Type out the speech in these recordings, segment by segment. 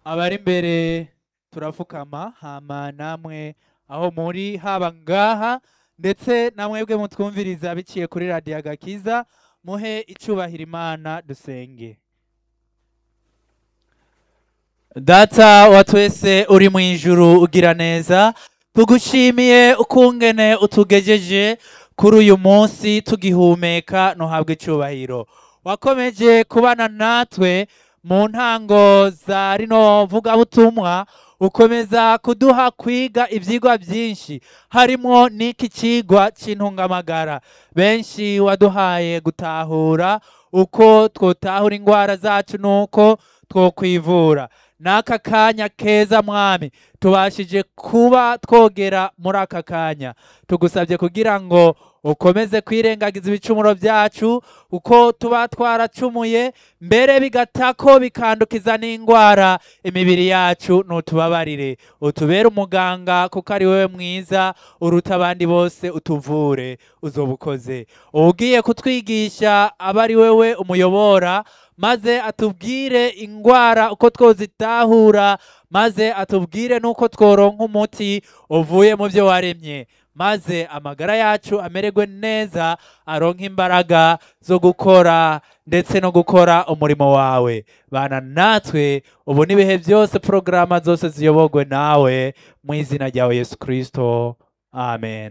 abari imbere turapfukama hama namwe aho muri haba ngaha ndetse namwebwe mutwumviriza biciye kuri radiyo agakiza muhe icubahiro imana dusenge data wa twese uri mu ijuru ugira neza tugushimiye ukungene utugejeje kuri uyu munsi tugihumeka ntuhabwe icubahiro wakomeje kubana natwe mu ntango za rino vugabutumwa ukomeza kuduha kwiga ibyigwa byinshi harimo n'iki kigwa cy'intungamagara benshi waduhaye gutahura uko twotahura indwara zacu n'uko twokwivura n'aka kanya keza mwami tubashije kuba twogera muri aka kanya tugusabye kugira ngo ukomeze kwirengagiza ibicumuro byacu uko tuba twaracumuye mbere bigatako bikandukiza n'indwara imibiri yacu nutubabarire utubere umuganga kuko ari wowe mwiza uruta abandi bose utuvure uzoba ukoze ugiye kutwigisha aba ari wowe umuyobora maze atubwire indwara uko twozitahura maze atubwire n'uko tworonka umuti uvuye mu byo waremye maze amagara yacu amererwe neza aronka imbaraga zo gukora ndetse no gukora umurimo wawe bana natwe ubu n'ibihe byose porogaramu zose ziyobogwe nawe mu izina ryawe yesu kirisito amen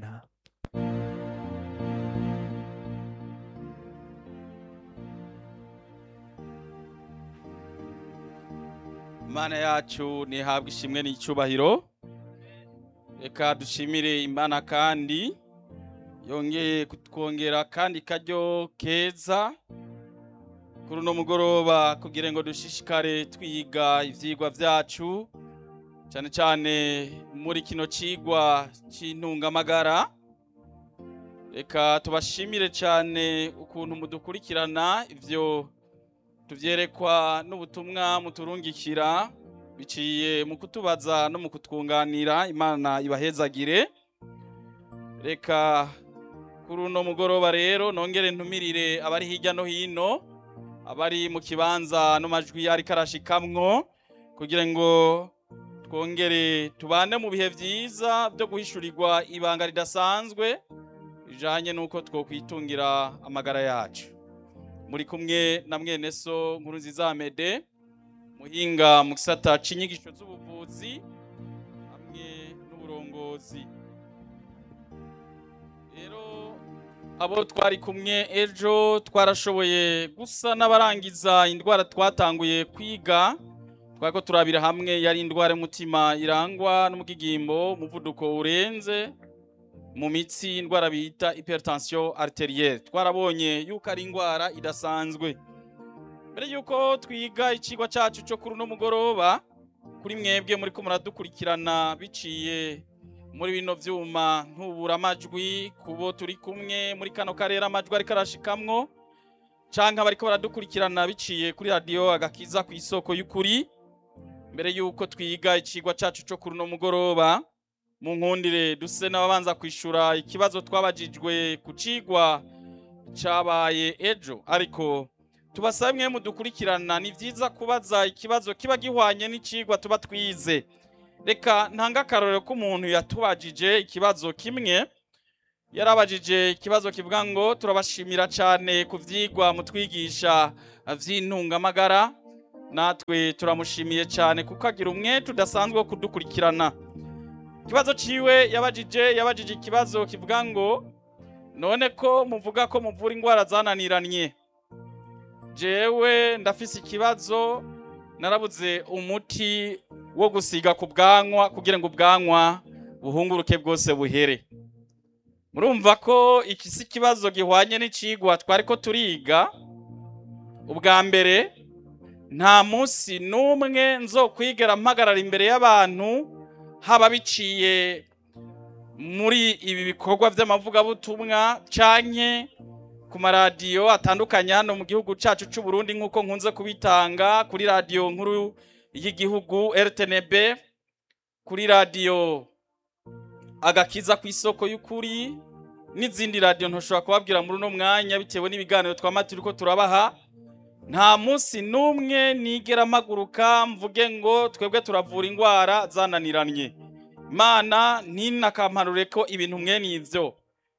imana yacu ntihabwe ishimwe n'icyubahiro reka dushimire imana kandi yongeye kutwongera kandi karyo keza kuri uno mugoroba kugira ngo dushishikare twiga ibyigwa byacu cyane cyane muri kino kigwa cy'intungamagara reka tubashimire cyane ukuntu mudukurikirana ibyo tubyerekwa n'ubutumwa muturungikira biciye mu kutubaza no mu kutwunganira imana ibahezagire reka kuri uno mugoroba rero nongere ntumirire abari hirya no hino abari mu kibanza n'amajwi ariko arashikamwo kugira ngo twongere tubane mu bihe byiza byo guhishurirwa ibanga ridasanzwe bijanye n'uko twokwitungira amagara yacu muri kumwe na mwene so nkuru nziza Amede muhinga mu gisata c'inyigisho z'ubuvuzi hamwe n'uburongozi rero abo twari kumwe ejo twarashoboye gusa n'abarangiza indwara twatanguye kwiga twariko turabira hamwe yari indwara y'umutima irangwa n'umugigimbo umuvuduko urenze mu mitsi indwara bita hypertension arterielle twarabonye yuko ari indwara idasanzwe mbere yuko twiga icigwa cacu cyo kuri uno mugoroba kuri mwebwe muri ko muradukurikirana biciye muri bino vyuma ntubura amajwi kubo turi kumwe muri kano karere amajwi ariko arashikamwo canke abariko baradukurikirana biciye kuri radio agakiza ku isoko y'ukuri mbere yuko twiga icigwa cacu cyo kuri uno mugoroba mu nkundire duse n'ababanza kwishura ikibazo twabajijwe ku cigwa cabaye ejo ariko tubasabe mwe mudukurikirana ni vyiza kubaza ikibazo kiba gihwanye n'icigwa tuba twize reka ntanga akarorero k'umuntu yatubajije ikibazo kimwe yarabajije ikibazo kivuga ngo turabashimira cyane ku vyigwa mutwigisha vy'intungamagara natwe turamushimiye cyane kuko agira umwete udasanzwe wo kudukurikirana ikibazo ciwe yabajije yabajije ikibazo kivuga ngo none ko muvuga ko muvura indwara zananiranye jewe ndafise ikibazo narabuze umuti wo gusiga ku bwanwa kugira ngo ubwanwa buhunguruke bwose buhere murumva ko iki si ikibazo gihwanye n'icigwa twari ko turiga ubwa mbere nta munsi n'umwe nzokwigera mpagarara imbere y'abantu haba biciye muri ibi bikorwa by'amavugabutumwa canke ku maradiyo atandukanye hano mu gihugu cacu c'u Burundi nk'uko nkunze kubitanga kuri radiyo nkuru y'igihugu RTNB kuri radiyo agakiza ku isoko y'ukuri n'izindi radiyo ntushobora kubabwira muri uno mwanya bitewe n'ibiganiro twama turiko turabaha nta munsi n'umwe nigera mpaguruka mvuge ngo twebwe turavura indwara zananiranye imana ntinakamparure ko ibintu mwene ibyo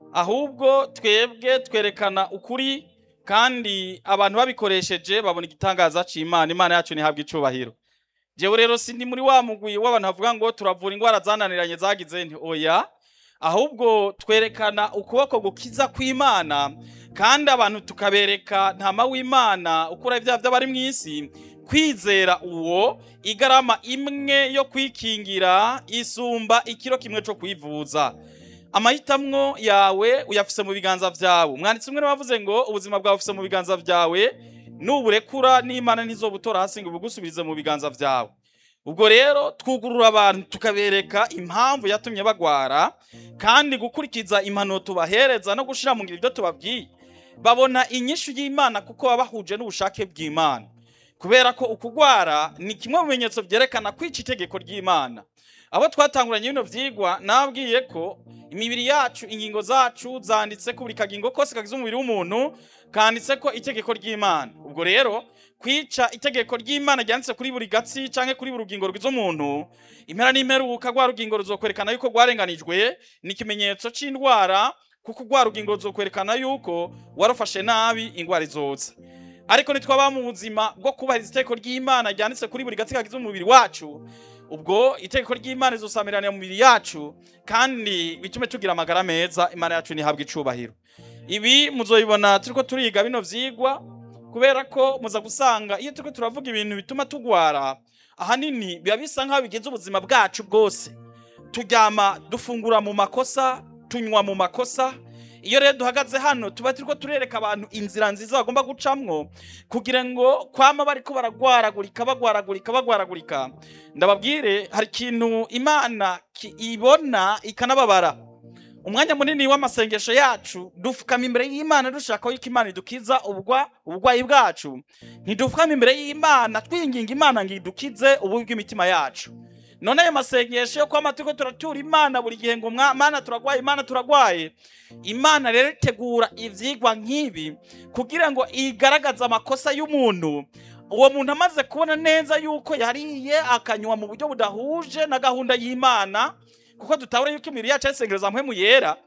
ahubwo twebwe twerekana ukuri kandi abantu babikoresheje babona igitangaza cy'imana imana yacu ntihabwe icubahiro jewe rero sindi muri wa mugwi w'abantu bavuga ngo turavura indwara zananiranye zagize nti oya ahubwo twerekana ukuboko gukiza kw'imana kandi abantu tukabereka ntama w'imana ukura ibyaha by'abari mu isi kwizera uwo igarama imwe yo kwikingira isumba ikiro kimwe cyo kwivuza amahitamwo yawe uyafise mu biganza byawe umwanditsi umwe wavuze ngo ubuzima bwawe ufise mu biganza byawe nuburekura n'imana ntizobutora hasi ngo bugusubirize mu biganza byawe ubwo rero twugurura abantu tukabereka impamvu yatumye bagwara kandi gukurikiza impanuro tubahereza no gushira mu ngiro ibyo tubabwiye babona inyishu y'imana kuko baba bahuje n'ubushake bw'imana kubera ko ukugwara ni kimwe mu bimenyetso byerekana kwica itegeko ry'imana abo twatanguranye bino vyigwa nabwiye ko imibiri yacu ingingo zacu zanditse ko buri kagingo kose kagize umubiri w'umuntu kanditse ko itegeko ry'imana ubwo rero kwica itegeko ry'imana ryanditse kuri buri gatsi canke kuri buri rugingo rwiza umuntu impera n'imperuka rwa rugingo ruzokwerekana yuko rwarenganijwe ni ikimenyetso c'indwara kuko rwa rugingo ruzokwerekana yuko warufashe nabi ingwara izoza ariko nitwaba mu buzima bwo kubahiriza itegeko ry'imana ryanditse kuri buri gatsi kagize umubiri wacu ubwo itegeko ry'imana rizosamirana mu mibiri yacu kandi bitume tugira amagara meza imana yacu ntihabwe icubahiro ibi muzoyibona turiko turiga bino vyigwa kubera ko muza gusanga iyo turiko turavuga ibintu bituma tugwara ahanini biba bisa nk'aho bigize ubuzima bwacu bwose turyama dufungura mu makosa tunywa mu makosa iyo rero duhagaze hano tuba turiko turereka abantu inzira nziza bagomba gucamwo kugira ngo kwama bariko baragwaragurika bagwaragurika bagwaragurika ndababwire hari ikintu imana ki- ibona ikanababara umwanya munini w'amasengesho yacu dufukama imbere y'imana dushaka yuko imana idukiza ubwa ubugwayi bwacu ntidufukama imbere y'imana twinginga imana ngo idukize ububi bw'imitima yacu none ayo masengesho yo kwama turiko turatura imana buri gihe ngo "Mwa- mana turagwaye imana turagwaye imana rero itegura ivyigwa nk'ibi kugira ngo igaragaze amakosa y'umuntu uwo muntu amaze kubona neza yuko yariye akanywa mu buryo budahuje na gahunda y'imana kuko dutabura yuko imibiri yacu ari isengero za mpwemu yera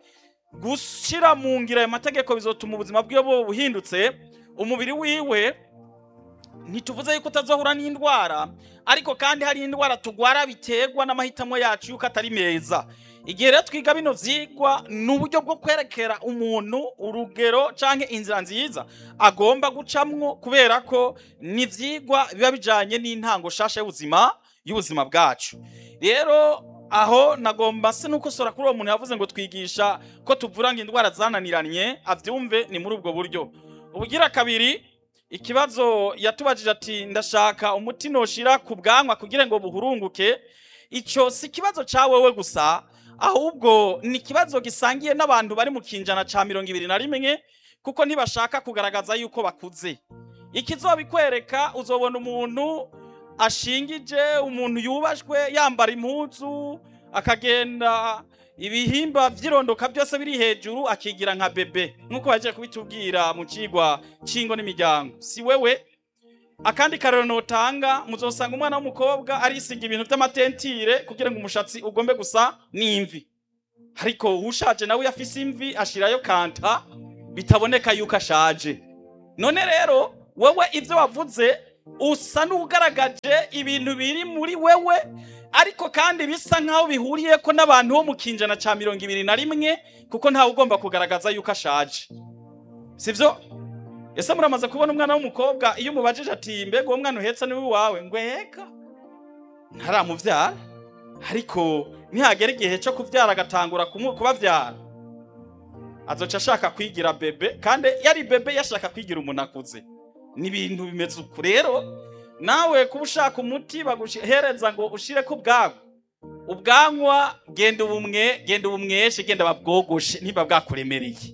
gushira mu ngiro ayo mategeko bizotuma ubuzima bwiwe buba buhindutse umubiri wiwe ntituvuze yuko utazohura n'indwara ariko kandi hari indwara tugwara biterwa n'amahitamo yacu yuko atari meza igihe rero twiga bino vyigwa ni uburyo bwo kwerekera umuntu urugero canke inzira nziza agomba gucamwo kubera ko ni ivyigwa biba bijanye n'intango shasha y'ubuzima y'ubuzima bwacu rero aho nagomba se nukosora kuri uwo muntu yavuze ngo twigisha ko tuvura ngo indwara zananiranye avyumve ni muri ubwo buryo ubugira kabiri ikibazo yatubajije ati ndashaka umuti noshira ku bwanwa kugira ngo buhurunguke ico si ikibazo ca wewe gusa ahubwo ni ikibazo gisangiye n'abantu bari mu kinjana ca mirongo ibiri na rimwe kuko ntibashaka kugaragaza yuko bakuze ikizobikwereka uzobona umuntu ashingije umuntu yubashwe yambara impuzu akagenda ibihimba vy'irondoka byose biri hejuru akigira nka bebe nk'uko baje kubitubwira mu cigwa c'ingo n'imiryango si wewe akandi karero notanga muzosanga umwana w'umukobwa arisiga ibintu vy'amatentire kugira ngo umushatsi ugombe gusa n'imvi ariko ushaje nawe yafise imvi ashirayo kanta bitaboneka yuko ashaje none rero wewe ivyo wavuze usa n'ugaragaje ibintu biri muri wewe ariko kandi bisa nk'aho bihuriye ko n'abantu bo mu kinjana ca mirongo ibiri na rimwe kuko ntawe ugomba kugaragaza yuko ashaje sivyo ese muramaze kubona umwana w'umukobwa iyo umubajije ati mbega uwo mwana uhetse niwe wawe ngo eka ntaramuvyara ariko nihagera igihe cyo kuvyara agatangura kumu- kubavyara azoca ashaka kwigira bebe kandi yari bebe yashaka kwigira umuntu akuze ni ibintu bimeze uku rero nawe kuba ushaka umuti baguhereza ngo ushire ku bwawe ubwanwa genda ubumwe genda ubumweshe genda babwogoshe niba bwakuremereye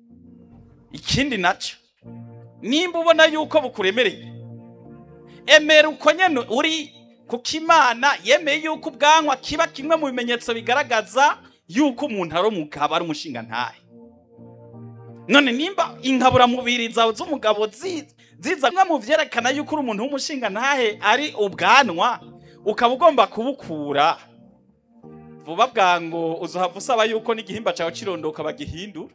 ikindi naco nimba ubona yuko bukuremereye emera uko nyene uri kuko imana yemeye yuko ubwanwa kiba kimwe mu bimenyetso bigaragaza yuko umuntu ari umugabo ari umushinga ntahe none nimba inkaburamubiri zawe z'umugabo zi- ziza nka mu vyerekana yuko uri umuntu w'umushinga ntahe ari ubwanwa ukaba ugomba kubukura vuba bwango uzohava usaba yuko n'igihimba cawe cirondoka bagihindura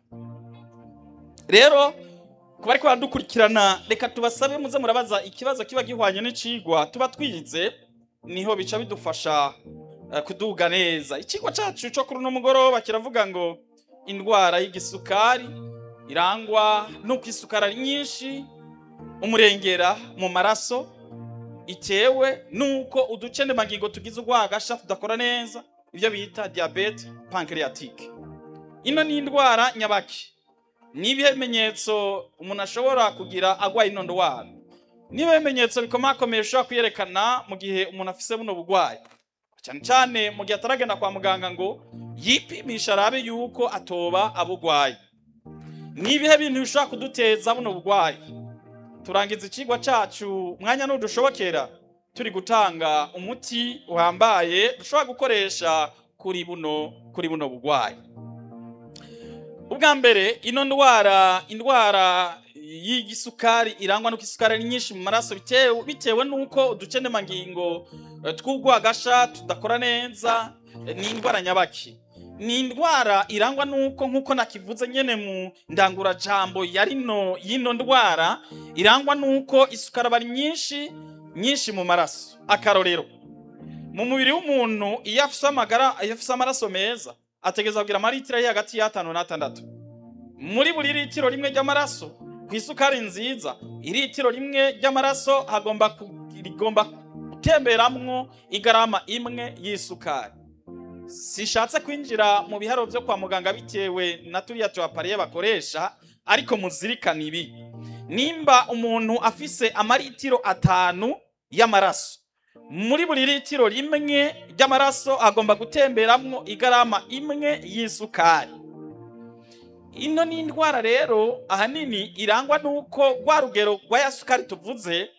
rero ku bariko baradukurikirana reka tubasabe muze murabaza ikibazo kiba gihwanye n'icigwa tuba twize niho bica bidufasha eh, kuduga neza icigwa cacu co kuri uno mugoroba kiravuga ngo indwara y'igisukari irangwa n'uko isukari ari nyinshi umurengera mu maraso itewe n'uko uducendemangingo tugize urwagasha tudakora neza ibyo bita diabete pancreatique ino ni indwara nyabaki ni ibimenyetso umuntu ashobora kugira agwaye ino ndwara ni ibimenyetso bikomakomeye ushobora kwiyerekana mu gihe umuntu afise buno burwayi cyane cyane mu gihe ataragenda kwa muganga ngo yipimisha arabe yuko atoba abugwaye ni ibihe bintu bishobora kuduteza buno burwayi turangiza ikigwa cacu mwanya nudushobokera turi gutanga umuti uhambaye dushobora gukoresha kuri buno kuri buno burwayi ubwa mbere ino ndwara indwara y'igisukari irangwa nuko isukari ari nyinshi mu maraso bitewe bitewe nuko uducendemangingo eh, tw'urwagasha tudakora neza eh, ni indwara nyabaki ni indwara irangwa nuko nkuko nakivuze nyene mu ndangurajambo ya rino y'ino ndwara irangwa nuko isukari aba ari nyinshi nyinshi mu maraso akarorero mu mubiri w'umuntu iyo afise amagara iyo afise amaraso meza ategereza kugira amaritiro ari hagati y'atanu n'atandatu muri buri litiro rimwe ry'amaraso ku isukari nziza iritiro rimwe ry'amaraso hagomba ku- rigomba gutemberamwo igarama imwe y'isukari sishatse kwinjira mu biharo byo kwa muganga bitewe na turiya tuapariye bakoresha ariko muzirikana ibi nimba umuntu afise amaritiro atanu y'amaraso muri buri litiro rimwe ry'amaraso agomba gutemberamwo igarama imwe y'isukari ino ni indwara rero ahanini irangwa n'uko rwa rugero rwa ya sukari tuvuze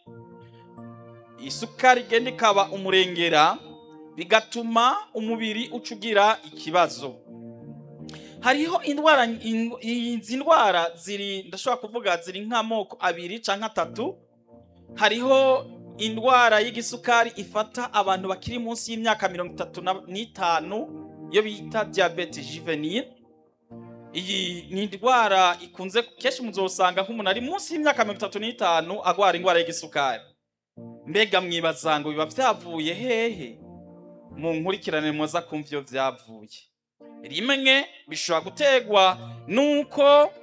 isukari igenda ikaba umurengera bigatuma umubiri uca ugira ikibazo hariho indwara in- izi ndwara ziri ndashobora kuvuga ziri nk'amoko abiri canke atatu hariho indwara y'igisukari ifata abantu bakiri munsi y'imyaka mirongo itatu na- n'itanu iyo bita diabete juvenile iyi ni indwara ikunze kenshi muzosanga nk'umuntu ari munsi y'imyaka mirongo itatu n'itanu agwara indwara y'igisukari mbega mwibaza ngo biba vyavuye hehe mu nkurikirane muza kumva iyo vyavuye rimwe bishobora gutegwa nuko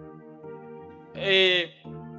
eh,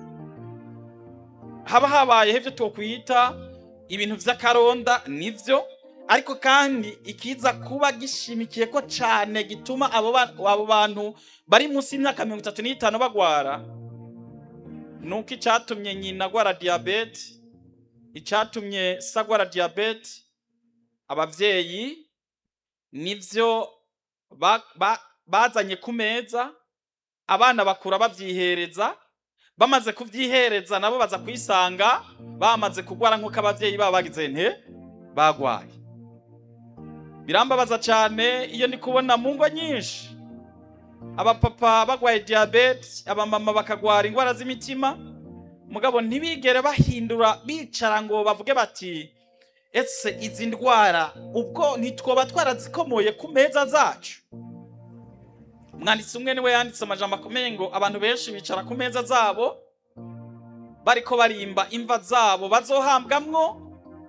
haba habayeho ibyo twokwita ibintu vy'akaronda nivyo ariko kandi ikiza kuba gishimikiye ko cane gituma abo ba- abo bantu bari munsi y'imyaka mirongo itatu n'itanu bagwara nuko icatumye nyina agwara diyabete icatumye se agwara diyabete abavyeyi nivyo ba- ba- bazanye ku meza abana bakura bavyihereza bamaze kuvyihereza nabo baza kwisanga bamaze kugwara nk'uko abavyeyi babo bagize nte bagwaye birambabaza cane iyo ndi kubona mu ngo nyinshi abapapa bagwaye diyabete abamama bakagwara indwara z'imitima mugabo ntibigere bahindura bicara ngo bavuge bati ese izi ndwara ubwo ntitwoba twarazikomoye ku meza zacu umwanditsi umwe niwe yanditse amajambo akomeye ngo abantu benshi bicara ku meza zabo bariko barimba imva zabo bazohambwamwo